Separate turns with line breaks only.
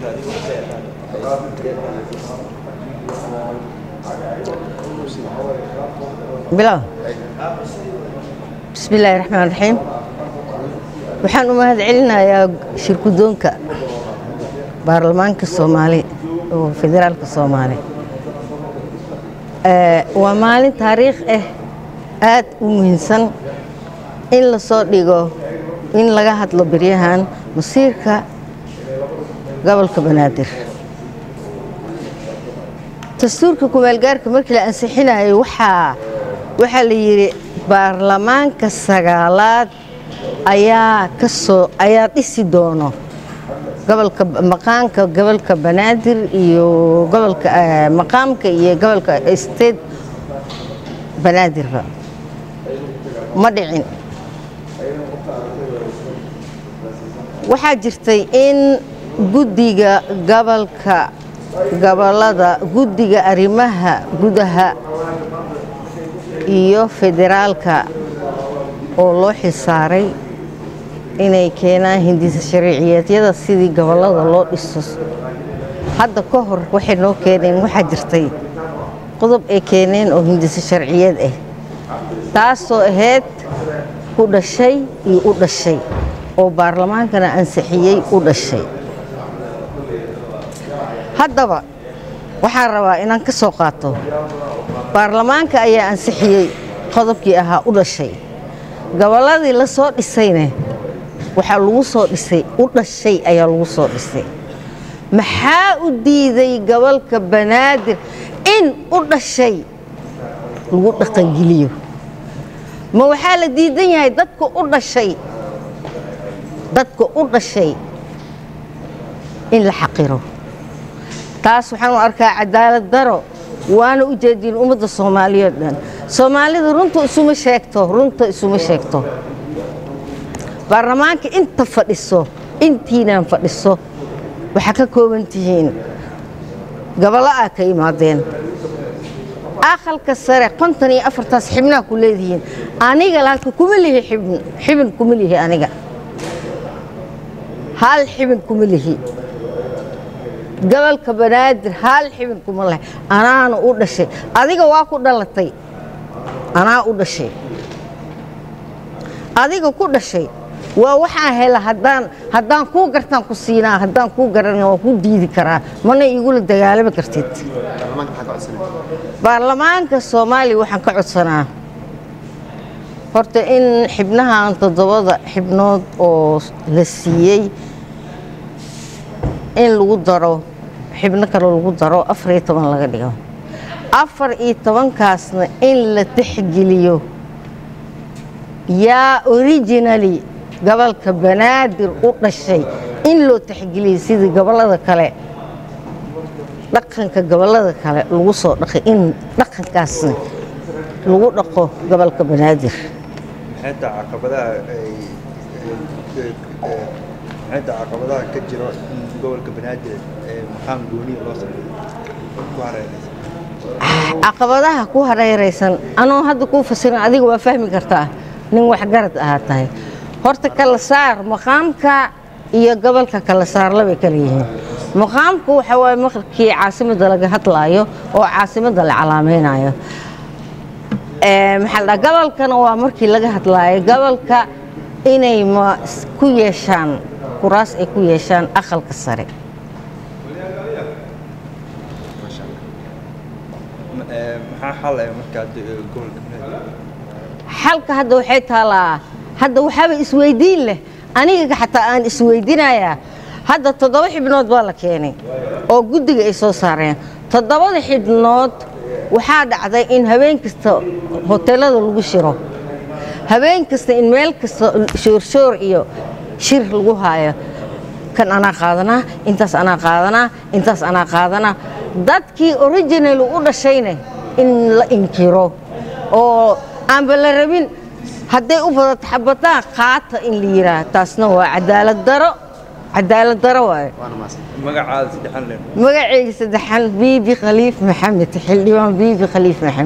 bilow bismi illaahi raxmaan raxiim waxaan u mahad celinayaa shirkudoonka baarlamaanka soomaali oo federaalka soomaali waa maalin taariikh ah aad u muhiimsan in la soo dhigo in laga hadlo beryahan masiirka gobolka banaadir dastuurka kumaalgaarka markii la ansixinayo waxaa waxaa la yidhi baarlamaanka sagaalaad ayaa ka soo ayaa dhisi doono gobolka maqaanka gobolka banaadir iyo gobolka maqaamka iyo gobolka state banaadirba ma dhicin waxaa jirtay in guddiga gobolka gobolada guddiga arrimaha gudaha iyo federaalka oo loo xisaaray inay keenaan hindisa shariiciyeedyada sidii gobollada loo dhiso hadda ka hor waxay noo keeneen waxaa jirtay qodob ay keeneen oo hindisa sharciyeed ah taasoo ahayd ku dhashay iyo u dhashay oo baarlamaankana ansixiyey u dhashay haddaba waxaan rabaa inaan ka soo qaato baarlamaanka ayaa ansixiyey qodobkii ahaa u dhashay gobolladii la soo dhisayne waxaa lagu soo dhisay u dhashay ayaa lagu soo dhisay maxaa u diiday gobolka banaadir in u dhashay lagu dhaqangeliyo ma waxaa la diidan yahay dadka u dhashay dadka u dhashay in la xaqiro taas waxaan u arkaa cadaalad daro waana u jeedin ummadda soomaaliyeed dhan soomaalida runta isuma sheegto runta isuma sheegto baarlamaanka inta fadhiso intiinaan fadhiso waxaa ka kooban tihiin gobollo aa ka imaadeen aqalka sare konton iyo afartaas xibnaa ku leedihiin aniga laakiin kuma lihi xibn xibin kuma lihi aniga hal xibin kuma lihi gobolka banaadir hal xibin kuma leh anaana u dhashay adiga waa ku dhalatay anaa u dhashay adiga ku dhashay waa waxaan hela haddaan haddaan kuu gartaan ku siinaa haddaan kuu garana waa ku diidi karaa mana igula dagaalami kartid baarlamaanka soomaaliya waxaan ka codsanaa horta in xibnahan toddobada xibnood oo la siiyey in lagu daro xibno kale lagu daro afar iyo toban laga dhigo afar iyo tobankaasna in la tixgeliyo yaa originally gobolka banaadir u dhashay in loo tixgeliyay sidii gobollada kale dhaqanka gobollada kale lagu soo dhaqay in dhaqankaasna lagu dhaqo gobolka banaadir
maxayta caqabadaha ay maxayta caqabadaha ka jiro in gobolka banaadir ee maqaam gooniya loo sameeyo ku hareeraysa
caqabadaha ku hareeraysan anoo hadda kuu fasirin adiga waa fahmi kartaa nin waxgarad ahaa tahay horta kala saar maqaamka iyo gobolka kala saar labay kala yihiin maqaamku waxa waaye markii caasimadda laga hadlaayo oo caasimadda la calaamaynayo maxaa la dhaha gobolkana waa markii laga hadlaayo gobolka inay ma ku yeeshaan kuraas ay ku yeeshaan aqalka sare
maxaa xal ah markaa gobolka banaadir
xalka hadda waxay taalaa hadda waxaaba isweydiin leh aniga xataa aan isweydinayaa hadda toddoba xibnood baa la keenay oo guddiga ay soo saareen toddobada xibnood waxaa dhacday in habeen kasta hoteelada lagu shiro habeen kasta in meel kasta shoorshoor iyo shir lagu haayo kan anaa qaadanaa intaas anaa qaadanaa intaas anaa qaadanaa dadkii original u dhashayna in la inkiro oo aanba la rabin hadday u badato xabataan qaata in la yidhaah taasna waa cadaalad daro cadaalad daro waaye
magacaada saddexan leen
magacayga saddexan biibi khaliif maxamed xildhibaan biibi khaliif maxamed